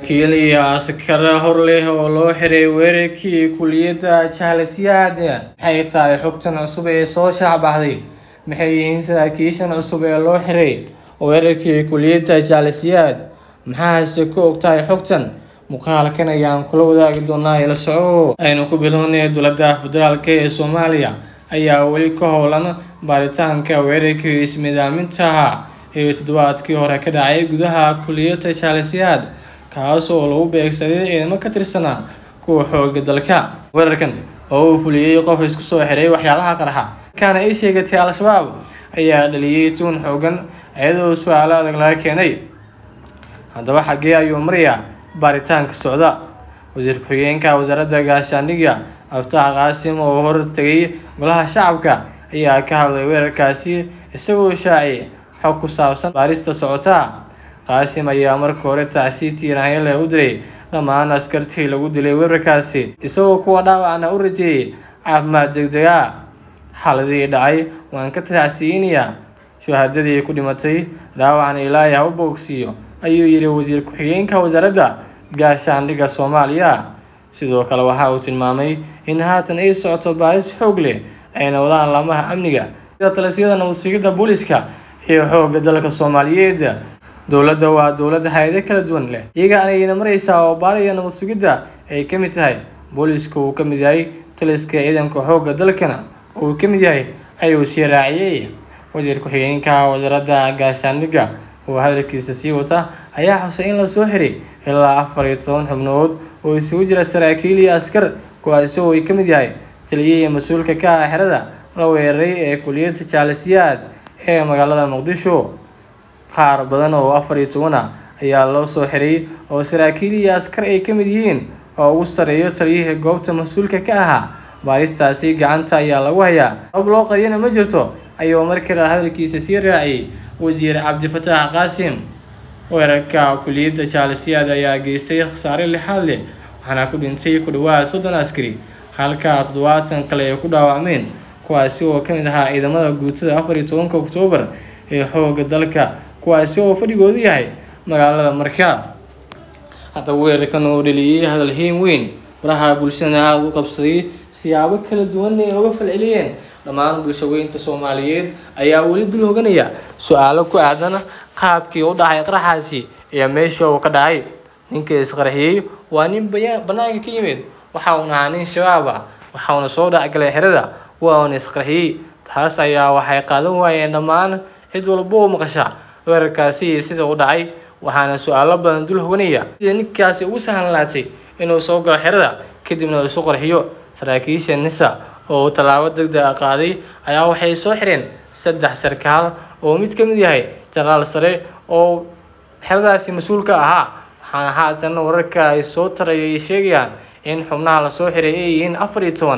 kiiliya askara hor leh oo loo xiray weerarkii kuliyadda jahlasyaad maxay tahay xogtan cusub ee soo shaacbaxday maxay yihiin saraakiishan cusub ee loo xiray weerarkii kuliyadda jahlasyaad maxaase ku ogtahay xogtan muuqaalkan ayaan kula wadaagi doonaa ila soco aynu ku bilownay dowladda federaalk ee soomaaliya ayaa weli ka howlan baaritaanka weerarkii ismidaaminta ahaa ee toddobaadkii hore ka dhacay gudaha kuliyadda jahlasyaad kaas oo lagu beegsaday ciidamo ka tirsanaa kuwa xooga dalka weerarkan oo uu fuliyey qof isku soo xiray waxyaalaha qarxa markaana ay sheegatay al-shabaab ayaa dhaliyey tuun xoogan iyadoo su-aalo adag laga keenay haddaba xaggee ayuu marayaa baaritaanka socda wasiir ku-xigeenka wasaaradda gaashaandhigga abtaha qaasim oo hor tegay golaha shacabka ayaa ka hadlay weerarkaasi isagoo shaaciyay xog ku saabsan baarista socota qaasim ayaa marka hore tacsi tiiraanyale u diray dhammaan askartii lagu dilay weerarkaasi isagoo kuwa dhaawacna u rajeeyay caafimaad degdega xaaladii dhacay waan ka tacsiyeynayaa shuhadadii ku dhimatay dhaawacna ilaahay ha u boogsiiyo ayuu yidhi wasiir ku-xigeenka wasaaradda gaashaandhigga soomaaliya sidoo kale waxa uu tilmaamay in haatan ay socoto baaris xoog leh ayna wadaan laamaha amniga sida talisyada nabadsigidda booliska iyo xoogga dalka soomaaliyeed dowladda waa dowlad hay-ado kala duwan leh iyaga anayna mareysaa oo baariya nabad sugidda ay ka mid tahay booliska uu ka mid yahay taliska ciidanka xoogga dalkana uu ka mid yahay ayuu sii raaciyey wasiir ku-xigeenka wasaaradda gaashaandhigga oo hadalkiisa sii wata ayaa xusay in lasoo xiray ilaa afar iyo toban xubnood oo isugu jira saraakiil iyo askar kuwaasi oo ay ka mid yahay taliyihii mas-uulka ka ah xerada la weeraray ee kuliyadda jaalasyaad ee magaalada muqdisho qaar badan oo afar iyo toban ah ayaa loo soo xiray oo saraakiil iyo askar ay ka mid yihiin oo ugu sarreeyo taliyihii goobta mas-uulka ka ahaa baaristaasi gacanta ayaa lagu hayaa hab loo qariyana ma jirto ayuu markale hadalkiisa sii raaciyay wasiir cabdifataax qaasim weerarka kuliyadda jaalasyaad ayaa geystay khasaare lixaad leh waxaana ku dhintay ku dhawaad soddon askari halka toddobaatan kale ay ku dhaawacmeen kuwaasi oo ka mid ahaa ciidamada guutada afar iyo tobanka oktoobar ee xoogga dalka kuwaasi oo fadhigoodu yahay magaalada markaa haddaba weerarkan oo dhaliyey hadal hiin weyn baraha bulshadana aada u qabsaday siyaabo kala duwan ay uga falceliyeen dhammaan bulshaweynta soomaaliyeed ayaa weli dul hoganaya su-aalo ku aadan qaabkii u dhacay qaraxaasi iyo meesha uu ka dhacay ninka isqarxiyey waa nin banaanka ka yimid waxa uuna ahaa nin shabaab ah waxauna soo dhacgalay xerada waa uuna isqarxiyey taas ayaa waxay qaadan waayeen dhammaan cid walba oo maqasha weerarkaasi iyo sida u dhacay waxaana su-aalo badan dul hoganaya sida ninkaasi ugu sahlanlaatay inuu soo galo xerada kadibna isu qarxiyo saraakiisha nisa oo tallaabo degdeg a qaaday ayaa waxay soo xireen saddex sarkaal oo mid ka mid yahay janaal sare oo xeradaasi mas-uulka ahaa waxaana haatan wararka ay soo taraya ay sheegayaan in xubnaha lasoo xiray ay yihiin afar iyo toban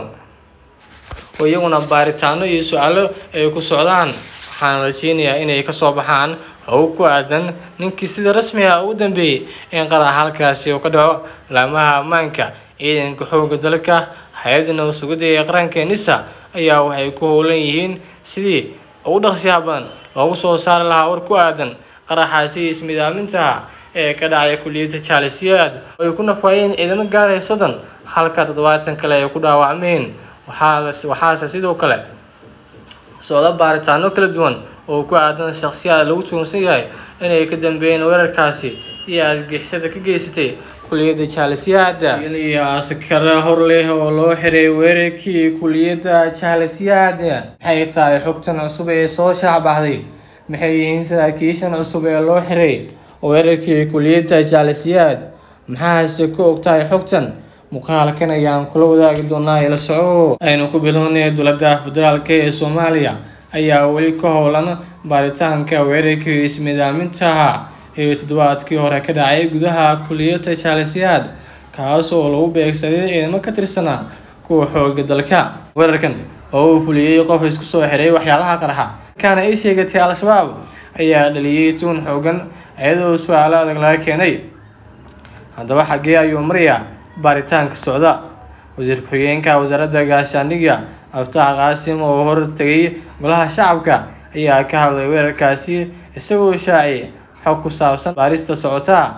oo iyaguna baaritaano iyo su-aalo ay ku socdaan waxaana rajeynayaa inay kasoo baxaan howg ku aadan ninkii sida rasmiga ugu dambeeyey in qarax halkaasi uu ka dhaco laamaha ammaanka ciidanka xoogga dalka hay-adda nabad sugidda ee qaranka nisa ayaa waxay ku howlan yihiin sidii ugu dhaqsiyaha badan loogu soo saari lahaa war ku aadan qaraxaasi ismidaamintaha ee ka dhacay kuliyadda jaalasyaad oo ay ku nafaayeen ciidamo gaaraya soddon halka toddobaatan kale ay ku dhaawacmeen waxaase sidoo kale socda baaritaano kala duwan oo ku aadan shakhsiyaad lagu tuunsan yahay inay ka dambeeyeen weerarkaasi iyo argixisada ka geysatay kuliyadda jahlasyaad kiiliya askara hor leh oo loo xiray weerarkii kuliyadda jahlasyaad maxay tahay xogtan cusub ee soo shaacbaxday maxay yihiin saraakiishan cusub ee loo xiray weerarkii kuliyadda jahlasyaad maxaase ku ogtahay xogtan muuqaalkan ayaan kula wadaagi doonaa ila soco aynu ku bilownay dowladda federaalk ee soomaaliya ayaa weli ka howlan baaritaanka weerarkii ismidaaminta ahaa ee toddobaadkii hore ka dhacay gudaha kuliyadda jahlasyaad kaas oo lagu beegsaday ciidamo ka tirsanaa kuwa xooga dalka weerarkan oo uu fuliyey qof isku soo xiray waxyaalaha qarxa markaana ay sheegatay al-shabaab ayaa dhaliyey tuun xoogan iyadoo su-aalo adag laga keenay haddaba xaggee ayuu marayaa baaritaanka socda wasiir ku-xigeenka wasaaradda gaashaandhigga abtaha qaasim oo hor tegay golaha shacabka ayaa ka hadlay weerarkaasi isagoo shaaciyay xog ku saabsan baarista socota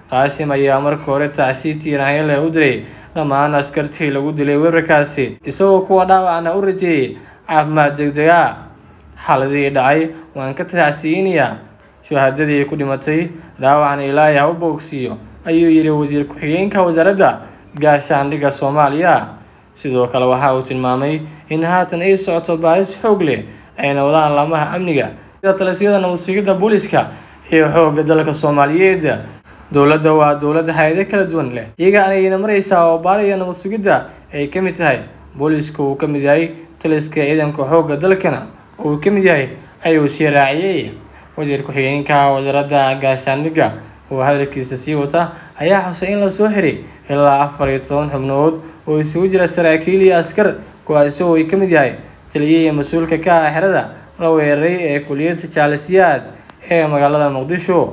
qaasim ayaa marka hore tacsi tiiraanyale u diray dhammaan askartii lagu dilay weerarkaasi isagoo kuwa dhaawacna u rajeeyey caafimaad degdega xaaladii dhacay waan ka tacsiyeynayaa shuhadadii ku dhimatay dhaawacna ilaahay ha u boogsiiyo ayuu yidhi wasiir ku-xigeenka wasaaradda gaashaandhigga soomaaliya sidoo kale waxa uu tilmaamay in haatan ay socoto baaris xoog leh ayna wadaan laamaha amniga sida talisyada nabadsigidda booliska iyo xoogga dalka soomaaliyeed dowladda waa dowladda hay-ado kala duwan leh iyaga ayayna mareysaa oo baariya nabad sugidda ay ka mid tahay booliska uu ka mid yahay taliska ciidanka xoogga dalkana uu ka mid yahay ayuu sii raaciyey wasiir ku-xigeenka wasaaradda gaashaandhigga oo hadalkiisa sii wata ayaa xusay in lasoo xiray ilaa afar iyo toban xubnood oo isugu jira saraakiil iyo askar kuwaasi oo ay ka mid yahay taliyihii mas-uulka ka ah xerada la weeraray ee kuliyadda jaalisiyaad ee magaalada muqdisho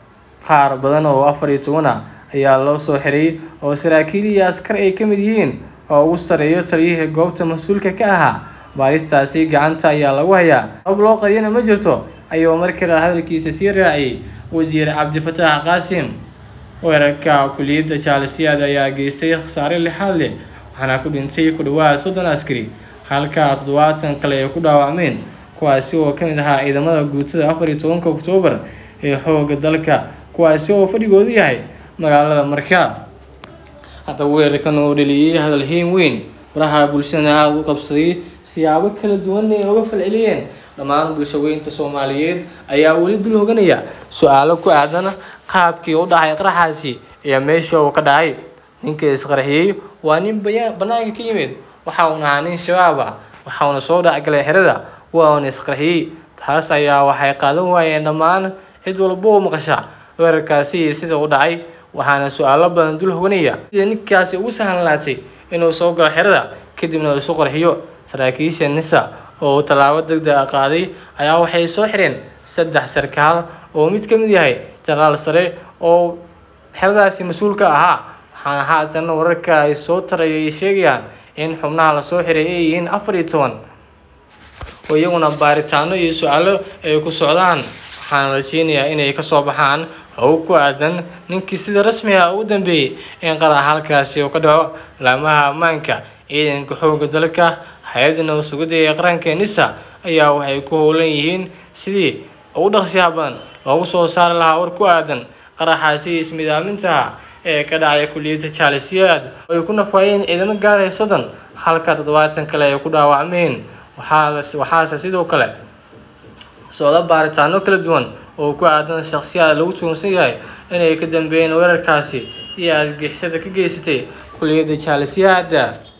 qaar badan oo afar iyo toban ah ayaa loo soo xiray oo saraakiil iyo askar ay ka mid yihiin oo ugu sarreeyo taliyihii goobta mas-uulka ka ahaa baaristaasi gacanta ayaa lagu hayaa hab loo qariyana ma jirto ayuu mar kale hadalkiisa sii raaciyey wasiir cabdifataax qaasim weerarka kuliyadda jaalisiyaad ayaa geystay khasaare lixaad leh waxaana ku dhintay ku dhawaad soddon askari halka toddobaatan kale ay ku dhaawacmeen kuwaasi oo ka mid ahaa ciidamada guutada afar iyo tobanka oktoobar ee xoogga dalka kuwaasi oo fadhigoodu yahay magaalada marka haddaba weerarkan oo dhaliyey hadal hiin weyn baraha bulshadana aada u qabsaday siyaabo kala duwan ay uga falceliyeen dhammaan bulshaweynta soomaaliyeed ayaa weli dul hoganaya su-aalo ku aadan qaabkii u dhacay qaraxaasi iyo meesha uu ka dhacay ninka isqarxiyey waa nin banaanka ka yimid waxa uuna ahaa nin shabaab ah waxa uuna soo dhacgalay xerada waa uuna isqarxiyey taas ayaa waxay qaadan waayeen dhammaan cid walba oo maqasha weerarkaasi iyo sida u dhacay waxaana su-aalo badan dul hoganaya sida ninkaasi ugu sahlanlaatay inuu soo galo xerada kadibna uu isu qarxiyo saraakiisha nisa oo tallaabo degdeg a qaaday ayaa waxay soo xireen saddex sarkaal oo mid ka mid yahay janaal sare oo xeradaasi mas-uulka ahaa waxaana haatan wararka ay soo taraya ay sheegayaan in xubnaha lasoo xiray ay yihiin afar iyo toban oo iyaguna baaritaano iyo su-aalo ay ku socdaan waxaana rajeynayaa inay kasoo baxaan howg ku aadan ninkii sida rasmiga ugu dambeeyey in qarax halkaasi uu ka dhaco laamaha ammaanka ciidanka xoogga dalka hay-adda nabad sugidda ee qaranka nisa ayaa waxay ku howlan yihiin sidii ugu dhaqsiyaha badan loogu soo saari lahaa war ku aadan qaraxaasi ismidaamintaha ee ka dhacay kuliyadda jaalisiyaad oo ay ku nafaayeen ciidamo gaaraya soddon halka toddobaatan kale ay ku dhaawacmeen waxaase sidoo kale socda baaritaano kala duwan oo ku aadan shakhsiyaad lagu tuunsan yahay inay ka dambeeyeen weerarkaasi iyo argixisada ka geysatay kuliyadda jaalisiyaada